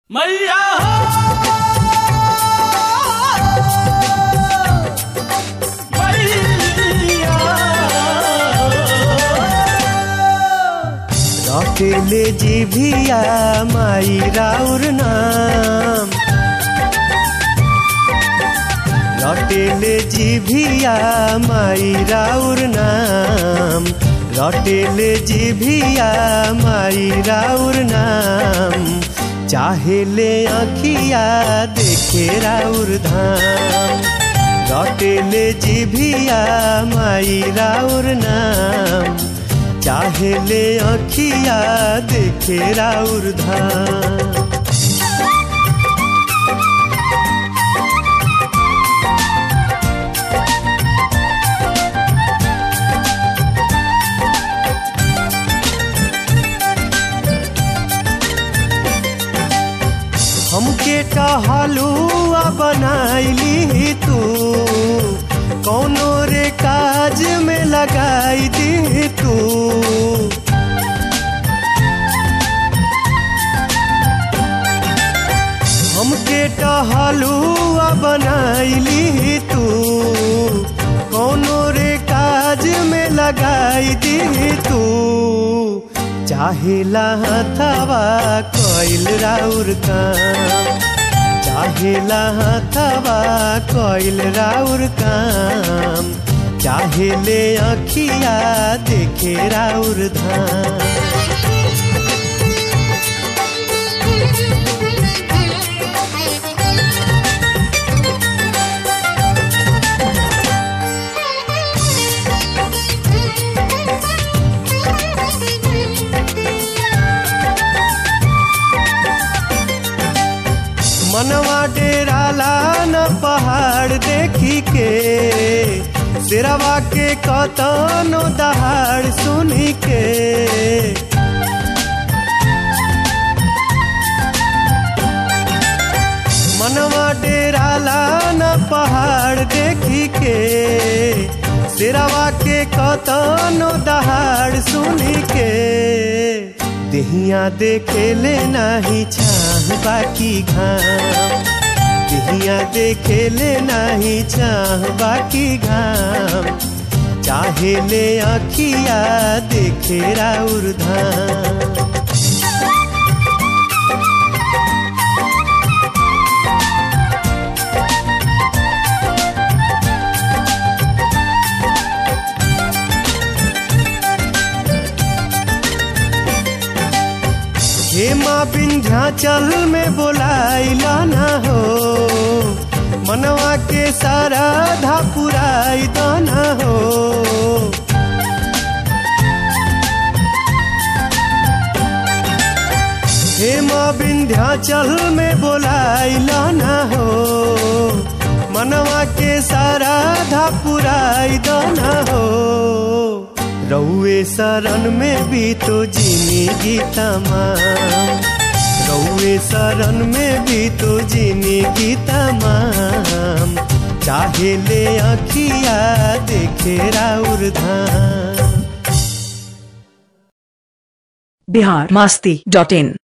मैया रटेले जिभिया माई राउर नाम रटेले जिभिया माई राउर नाम रटेले जिभिया माई राउर नाम चाहेले अखिया देखे राउर धाम रटेले जिभिया माई राउर नाम चाहेले अखिया देखे राउर धाम हमके टहलुआ बनाइली तू कौनो रे काज में लगाई दी तू हमके टहलुआ बनाइली तू कौनो रे काज में लगाई दी तू चाहेला हथवा कइल राउर काम चाहेला हथवा कइल राउर काम चाहेले अखिया देखे राउर धाम मनवा डेराला न पहाड़ देखी के सिरवा के कतनो दहाड़ सुनी के मनवा डेराला न पहाड़ देखी के सिरवा के कतनो दहाड़ सुनी के देहिया देखे ले नाही छाह बाकी घाम देहिया देखे ले नाही छाह बाकी घाम चाहे ले अखिया देखे राउर धाम हेमा विंध्याचल में बोलाइला ना हो मनवा के सारा धा पुराई दाना हो हेमा विंध्याचल में बोलाइला ना हो मनवा के सारा धा पुराई दाना हो रउए शरण में भी तो जिंदगी तमाम रउए शरण में भी तो जिंदगी तमाम चाहे ले अखिया देखे राउर धाम बिहार मास्ती डॉट इन